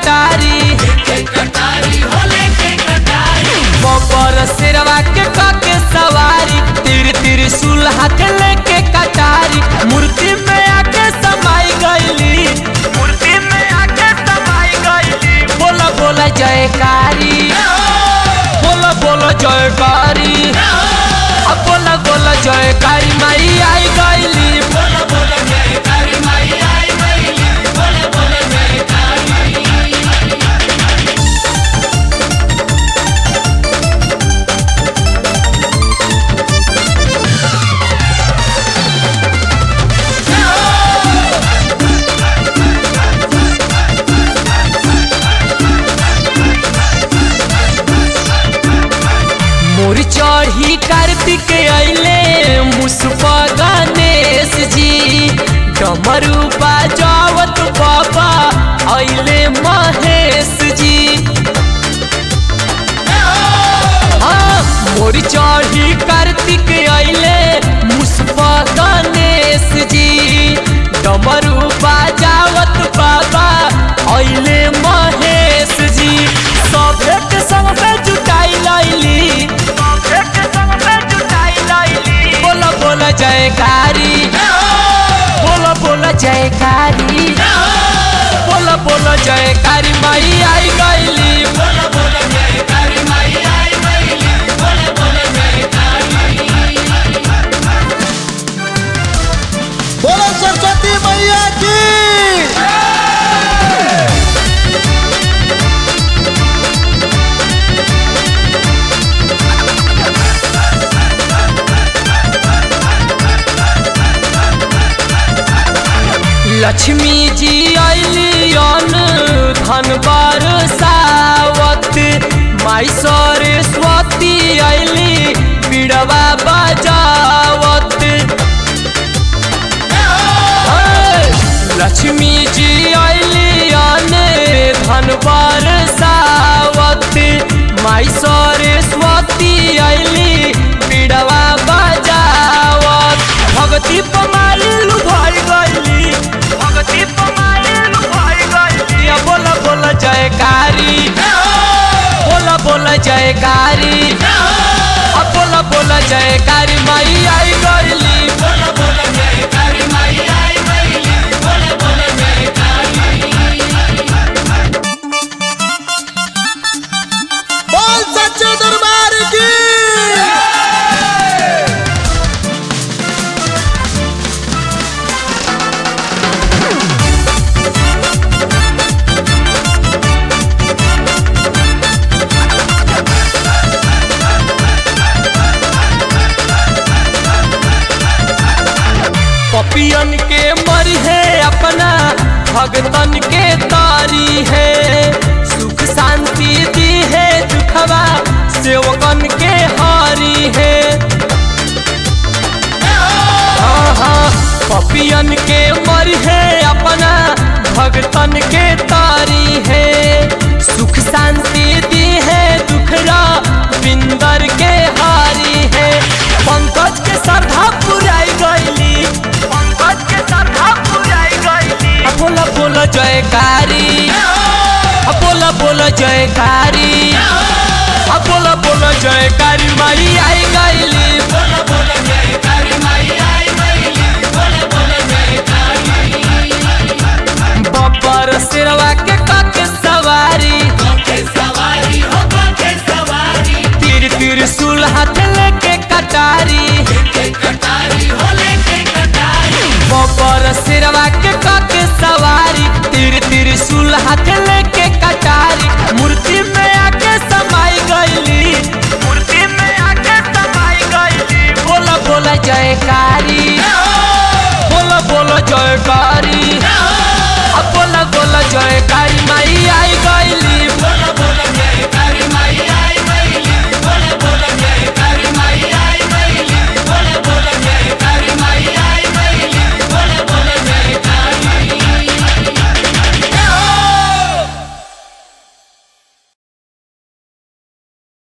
कटारी बबर सिरवा के काके सवारी तिर तिर सुल हाथ लेके कटारी मूर्ति में आके समाई गईली मूर्ति में आके समाई गईली बोला बोला जयकारी बोला बोला जयकारी अब बोला बोला जयकारी माई आई गईली मोर चढ़ी कार्तिक अइले मुसफा गणेश जी डमरू बाजावत बाबा अइले महेश जी हाँ, मोर चढ़ी कार्तिक अइले मुसफा गणेश जी डमरू बाजावत बाबा अइले महेश जी सभे के संग में जुटाई लैली बोला बोला जयकारी बोला बोला जयकारी बोला बोला जयकारी माई आई गईली बोलो सरस्वती मैया की लक्ष्मी जी अली अन धन बरसावत माई सरस्वती अली बिड़वा बजावत हे, लक्ष्मी जी अली अन धन बरसावत माई सरस्वती अली बिड़वा बजावत भगती पमाली लुभाई गईली भगती पमाली लुभाई गईली अब बोला बोला जयकारी बोला बोला जयकारी अब बोला बोला जयकारी माई आई गईली बोल सच्चे दरबार की पपियन के मरी है अपना भगतन के तारी है सुख शांति दी है दुखवा सेवकन के हारी है हाँ हाँ पपियन के मरी है अपना भगतन के तारी है सुख शांति दी है दुखरा बिंदर के हारी है पंकज के श्रद्धा पुराई गईली पंकज के श्रद्धा पुराई गईली अब बोला बोला जयकारी अब बोला बोला जयकारी अब बोला बोला जयकारी माई आई गईली बब्बर सिरवा के काके सवारी तीर तीर सुल हाथ लेके कटारी बब्बर सिरवा के काके सवारी तीर तीर सुल हाथ